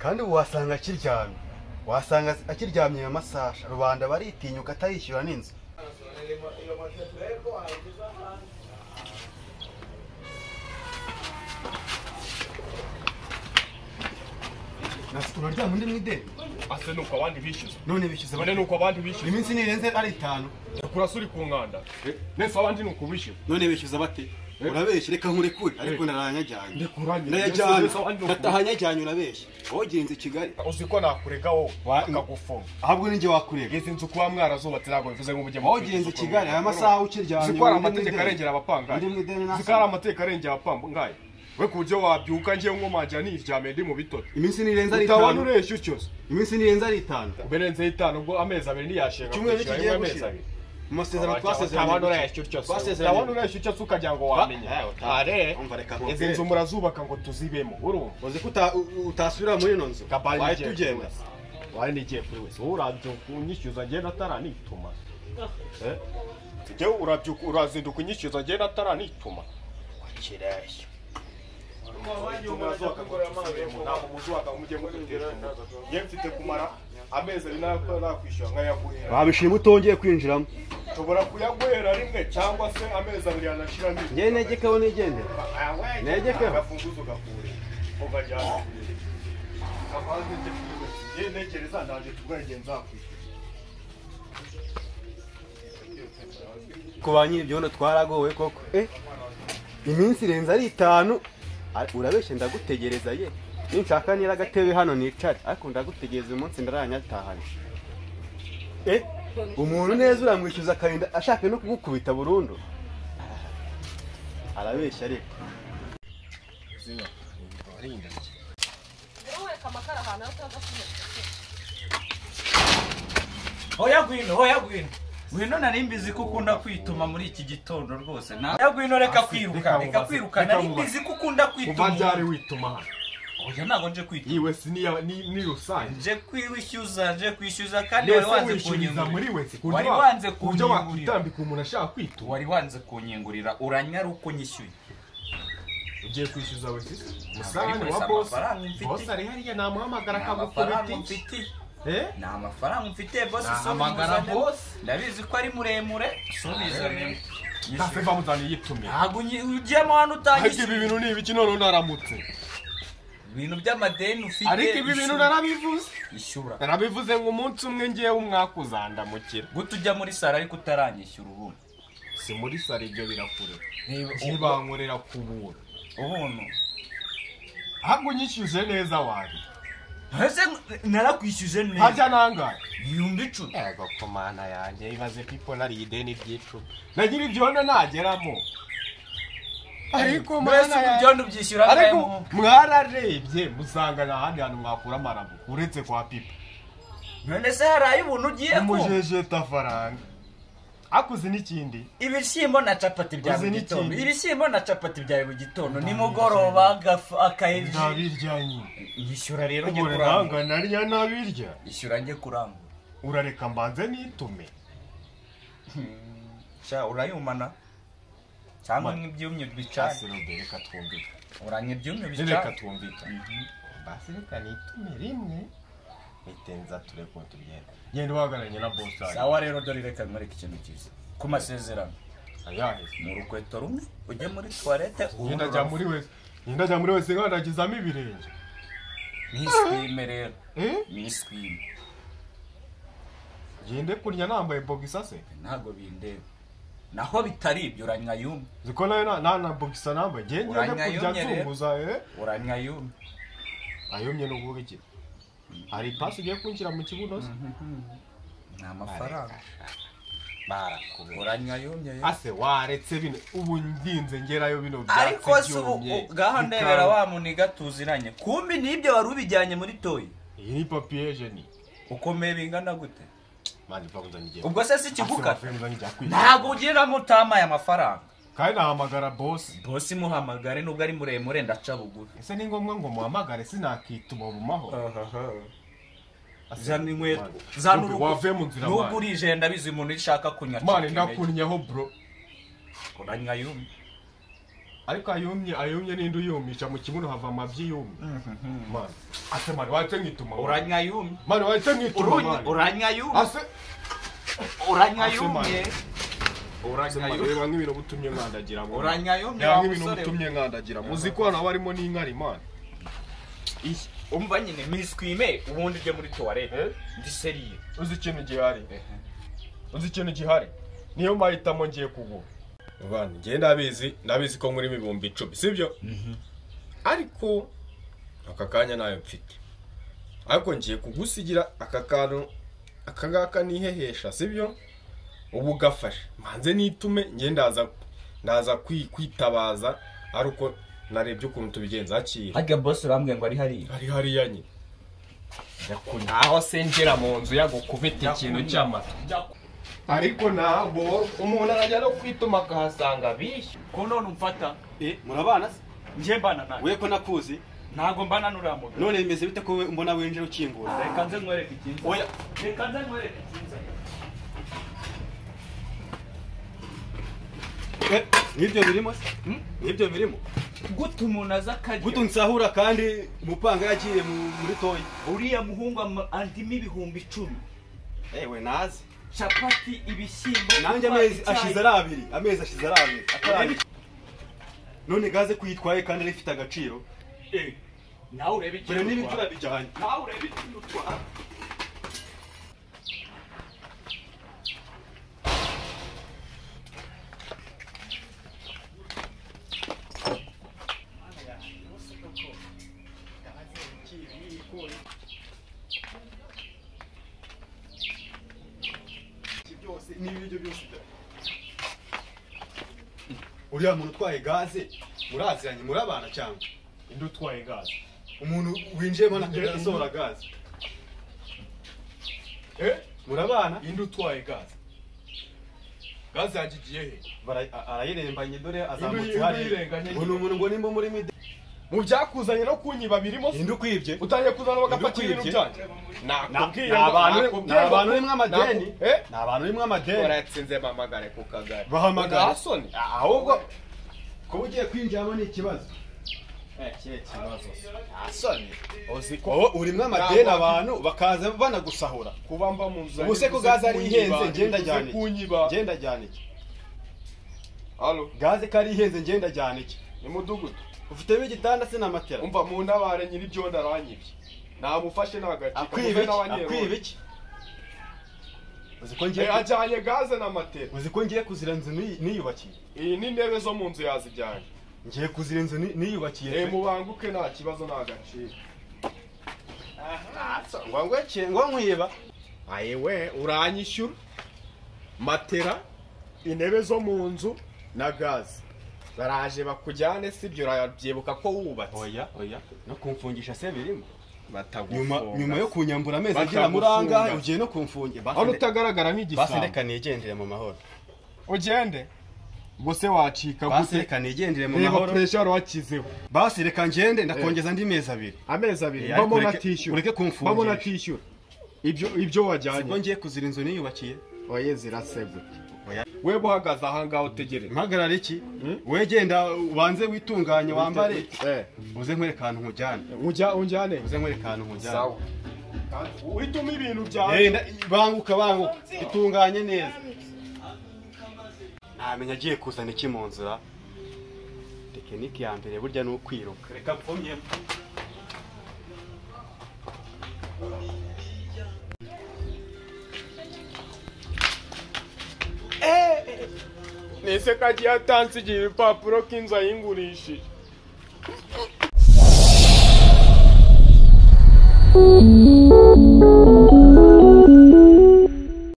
kandi ubu wasanga akiryamye wasanga akiryamye iyo masaje rubanda baritinyuka atarishyura n'inzu nasita uraryama undi mu ideni ase nuko abandi bishyuza none bishyuze none nuko abandi bishyuza iminsi ntirenze ari itanu kurasa uri ku nkanda nese abandi ni ukubishyuza none bishyuza bate urabeshya reka nkurekure ariko naranyajyanye Ndekuranye. narayajyanye Nese abandi ni ukubishyuza. ndataha nyajyanye urabeshya wogenze i kigali uzi ko nakurega wowe Wa- akagufuma ahubwo ninjye wakurega izi nzu kuba mwarazubatse ntabwo bivuze ngo mujye wogenze i kigali aya masaha ukiryamye ziko undi hari mu amategeko ideni. arengera abapangayi Undi mu ideni ziko hari nasoma. amategeko arengera abapangayi we ku buryo wabyuka ngewe nkomangira niryamiye ndi mu bitoto iminsi ntirenze ari utabona itanu ureshya utyoze iminsi ntirenze ari itanu ubirenzeho itanu ubwo amezi abiri ntiyashinga Icyumweru kwishyura kigiye rimwe amezi gushira. abiri mu masezerano utabona twasezeranye ureshya utyoze Twasezeranye. utabona ureshya utyoze ukagira ngo wamenye Ah, eh, utabona. are Umva, reka izi nkubwire. nzu murazubaka ngo tuzibemo urumva uzi ko uta- u- utasubira muri ino nzu Kabari wahita n'igihe kuri ugenda wese. wari nigiye kuri wese wowe urabyuka unyishyuza ngenda ataranituma Eh? njyewe urabyuka urazinduka unyishyuza ngenda ataranituma wakireshya nge mfite kumara amezi ari nakwishyura nkayaguhera babishima utongeye kwinjiramo nshobora kuyaguhera rimwe cyangwa se amezi abiri yanashiramo ngewe negekaho nigendera Negekeho. agafunguzo gakure ukajyana ngewe ntekereza ndaje tubwagenza hakwishyura ku ba nyir'ibyondo twaragowe koko eh iminsi irenze ari itanu Ari- urabeshya ndagutegereza ye ninshaka nira agatebe hano nicare ariko ndagutegereza uyu munsi ndaranyatahanye eh umuntu neza uramwishyuza akarinda ashaka no kugukubita burundu arabeshya ariko ureka amakara ahantu aho utaza kunyura Hoya gwino, hoya gwino. Gwino nari mbizi ko ukunda kwituma muri iki gitondo rwose. Na hoya gwino reka kwiruka, reka kwiruka. Nari mbizi ko ukunda uba byari kwituma. wituma hano Oya ntago nje kwituma. yiwe si niya- ni ni rusange Nje kwishyuza, nje kwishyuza kandi wari Mbese wanze wishyuriza muri kunyungurira. wese Wari wanze ku buryo kunyungurira. wakitambika umuntu ashaka kwituma Wari wanze kunyungurira, uranyara uko nyishyuye. ugiye kwishyuza wese isi Ntabwo umusarane ari wa wese bosi amafaranga mfite. bosi ari hariya namuhamagara Nta mafaranga akagukubita iki mfite. Eh? Nta mafaranga mfite bosi Nahamagara bosi. Ndabizi ko ari muremure. Subizanye. ntase bamuzaniye yitumye Ntabwo nyi- ugiyemo hano ariko ibi utangishije. bintu ni ibiki none unaramutse Ibintu by'amadeni ufite. ariko ibi bintu ishyura. narabivuze Ishyura. narabivuze ngo umunsi umwe ngewe umwakuzandamukira gute ujya muri saro ariko utaranyishyura ubuntu si muri sare ibyo birakure niba ntibankorera ku buntu ubuntu ahubwo unyishyuje neza wari ese narakwishyuje neza hajya nangahe ibihumbi icumi ego komana yanjye ibaze ko ipona ideni ry'icumi na nyiri ibyondo nageramo ariko mbese mana yanjye ibyondo byishyura ariko angahe mu- mwararebye musanga nta handi hantu mwakura amarabu uretse kwa pipa none se hari ay'ubuntu ugiye ko umujejeta faranga akuze n'ikindi ibishyimbo na capati bya Uzi buri n'ikindi. gitondo ibishyimbo na capati bya buri gitondo nimugoroba agafu- akayeji ndabirya nyine yishyura rero njye ubure kurangura nanga narya nabirya yishyura njye kurangura urareka mbanze nitume sha urayumana cyangwa Ma- nk'ibyumye bicanye cyasirode reka twumvikane uranye ibyumye reka bicanye twumvikane Mhm. basi reka nitume rimwe nitenza tureko tugenda genda uhagararanye na bosi wanjye. sawa rero dore reka nkwereke ikintu cyiza ku masezerano ayahise mu rukweto rumwe ujye muri tuwarete ngenda ajya muri wese ngenda ajya muri wese nkandagizamo ibirenge niswime rero Eh? niswime ngende kurya nambaye bogisa se ntabwo bindeba naho bitari ibyo uranywa yumye ziko nayo nta- nta na bogisa nambaye ngende ngende Uranywa kurya yumye rero. nzunguza eh uranywa yumye ayomye no kuvuga iki hari ipasi ugiye kunshyira mu kibuno se ni amafaranga barakubura uranywa yumye rero. ase waretse bino ubu ndinze ngerayo bino ariko byatsi se ubu byumye, gaho bikaba- ndebera wa muniga tuziranye kumbi n'ibyo wari ubijyanye muri toyi iyi ni papiye jeni ukomeye bingana gute mani pfa kunzanye igihe ubwo se Ase si ikigukata wavuye ngo njya kwiga. ntabwo ugeramo utamaye amafaranga kandi nahamagara bosi bose imuhamagare nubwo ari muremure ndaca bugufi ese ni ngombwa ngo muhamagare sinakituma bumaho zana inkweto zana Kumbi, urugo wavuye mu nzira nubwo mani. urije ndabizi umuntu ushaka kunywa mani chicken egg. ndakunnyeho bro uranywa yumye ariko ayumye ayumye n'indi yumisha mu kibuno hava amabyi yumye mani ase mani wahise nkituma mani uranyayumye mani wahise nkituma mani uranyayumye ase uranyayumye ase mani uranyayumye reba nk'ibintu butumye nkandagira ngo uranyayumye reba wa nk'ibintu musore we. butumye nkandagira muzi ko hano haba harimo n'inkari mani Iyi, umva nyine miswime ubundi ujye muri tuwarete Eh? ndi seriye uzi ikintu gihari uzi ikintu gihari niyo mahitamo ngiye kugura bani ngiye ndabizi ndabizi ko muri ibihumbi icumi sibyo ariko aka kanya nayo mfite ariko ngiye kugusigira aka kantu aka ngaka nihehesha sibyo ubu gafashe mbanze nitume ngiye ndaza ndaza kwi- kwitabaza ari uko narebye ukuntu tubigenza hakiri harya bose urambwiye ngo ari hariya hari hariya nyine ntaho sinjira mu nzu yagukubita ikintu cy'amata ariko ntabwo umuntu arajya no kwituma akahasanga bishyu ko none umfata eh murabana se njye mbana nawe we ko nakuzi ntabwo mbana n'uramugabo none bimeze bite ko we mbona winjira ukingura reka nze nkwereke ikintu oya reka nze nkwereke ikintu eh, n'ibyo birimo se Hmm? n'ibyo birimo gute umuntu aza akarya gutu nsahura kandi umupanga yagiye mu- muri toyi uriya muhungu ama- andimo ibihumbi icumi ewe nazi capati ibishyimbo nanjye kunywa amezi icyayi. ashize ari abiri amezi ashize ari abiri atarabi Urebe- none gaze kuyitwaye kandi ari ifite agaciro Eh, nawe urebe mbere ikintu n'ibyo utwara urabijyanye nawe urebe ikintu utwara n'ibiryo byose uriya muntu utwaye gaze muraziranye murabana cyangwa indi utwaye gaze umuntu winjiyemo nakagera asohora gaze eh murabana indi utwaye gaze gaze yanjye igiye he Bara- a- arayirembanye dore azamutse Indu- indu hariya yirenganye ubu ni umuntu ngo nimba muri mide mu byakuzanye no kunyiba birimo se indi ukwibye utangiye kuzana bagapaki Indu ibintu kwibye? byanjye Na- nakubwiye ni ngo- abantu ni nakubwiye ngo- abantu urimo amadeni naku- eh? ni abantu urimo amadeni waratsinze mpamagare ku kagari Bahamagare. Ntasoni. ahubwo kuba ugiye kwinjiramo ni ikibazo ntasoni uzi ko wowe urimo amadeni abantu bakaza banagusahura kuba mba mu nzu Ubu se ko yanjye, gaze ari kunyiba, ihenze, ngenda bivuze ajyana iki? kunyiba ngenda ajyana iki halo gaze ko ari ihenze ngenda ajyana iki ni mudugudu ufitemo igitanda se na matera umva mu ntabare nyiri ibyo ndaranyibye namufashe nagacika akwiba iki akwiba iki uzi ko ngiye ajyanye gaze na matera uzi ko ngiye kuzira inzu niyi- niyubakiye iyi ni intebe zo mu nzu yazijyanye ngiye kuzira inzu ni- niyubakiye ye pe. mubanguke nta kibazo nta gaciro ngo ngweke ngo nkwiba aye we uranyishyura matera intebe zo mu nzu na gaze baraje bakujyane sibyo urabyibuka ko wubatse oya oya no kumfungisha se birimo nyuma batagufunga nyuma yo kunyambura amezi agera muri Batagufunga. angahe ugiye no kumfungira aho utagaragara basi nk'igisambo reka nigendere mu mahoro ugende ubwo se wacika basi gute reka nigendere mu reba mahoro puresha wakizeho basi reka ngende ndakongeza andi mezi abiri amezi abiri Eh, mbamo ariko ureke- natishyura ureke kumfungisha. mbamo natishyura ibyo ibyo siko wajyanye ngiye kuzira inzu niyubakiye oye zirasebwe Oya. weba uhagaze ahangaha utegereze mpagarara iki wowe genda ubanze witunganye wambare Eh, uze nkwereka ahantu nkujyana ujya unjyane uze nkwereka ahantu nkujyana sawa uhitamo ibintu Eh, byawe nda- banguka banguka itunganye neza ntamenya agiye kuzana iki mu nzira tekinike ya mbere burya ni ukwiruka reka mfumyemo nese ko agiye atanze igihe ibipapuro ko inzu ayingurishije